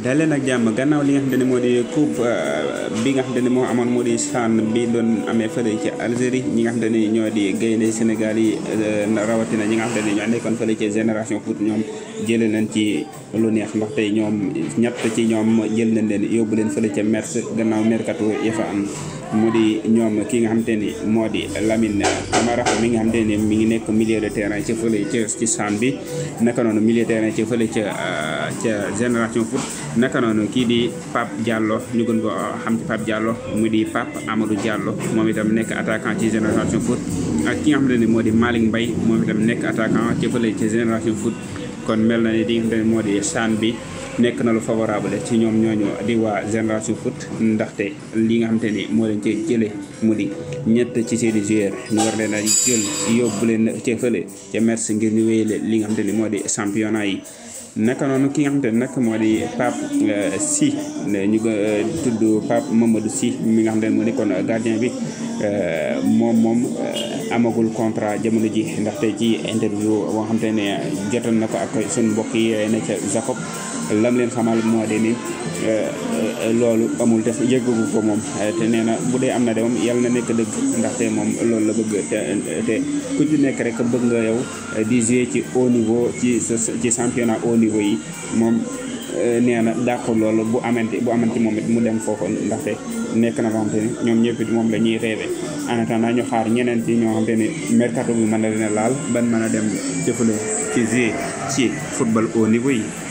dalee nag jàmm gannaaw li nga xamante ne moo di coupe bi nga xamante ne moo amoon moo di CHAN bi doon amee fële ci Algérie ñi nga xamante ne ñoo di gaynde Sénégal yi rawatina ñi nga xamante ne ñoo nekkoon fële ci génération foot ñoom jëlee nañ ci lu neex ndax tey ñoom ñett ci ñoom jël nañ leen yóbbu leen fële ca Metz gannaaw mercato ya fa am mu di ñoom ki nga xamante ni moo di Lamine Camara mi nga xamante ni mi ngi nekk milieu de terrain ci fële ca ci CHAN bi naka noonu milieu de terrain ci fële ca ca génération foot naka noonu kii di Pape Diallo ñu gën ko xam ci Pape Diallo mu di Pape Amadou Diallo moom itam nekk attaquant ci génération foot ak ki nga xamante ni moo di Malick Mbaye moom itam nekk attaquant ci fële ci génération foot kon mel na ni di nga xamante ni moo di CHAN bi nekk na lu favorable ci ñoom ñooñu di waa génération foot ndaxte li nga xamante ni moo leen ci jële mu di ñett ci seeni joueur ñu war leen a jël yóbbu leen ca fële ca Metz ngir ñu wéyale li nga xamante ni moo di championnat yi naka noonu ki nga xamante ne nag moo di Pape Sy ñu ko tudd Pape Mamadou Sy mi nga xamante ne moo nekkoon gardien bi moom moom amagul contrat jamono ji ndaxte ci interview boo xamante ne jotoon na ko ak suñu mbokk yi ne ca Jacob lam leen xamal moo di ni loolu amul def yëggagu ko moom te nee na bu dee am na de moom yàlla na nekk dëgg ndaxte moom loolu la bëgg te te ku ci nekk rek bëgg nga yow di jouer ci haut niveau ci ci championnat haut niveau yi moom nee na dàqul loolu bu amante bu amante moom it mu dem foofu ndaxte nekk na loo xamante ni ñoom ñëpp it moom la ñuy rêvé en attendant ñu xaar ñeneen ci ñoo xamante ni mercato bi mën na leen laal ban mën a dem jëfale ci jouer ci football haut niveau yi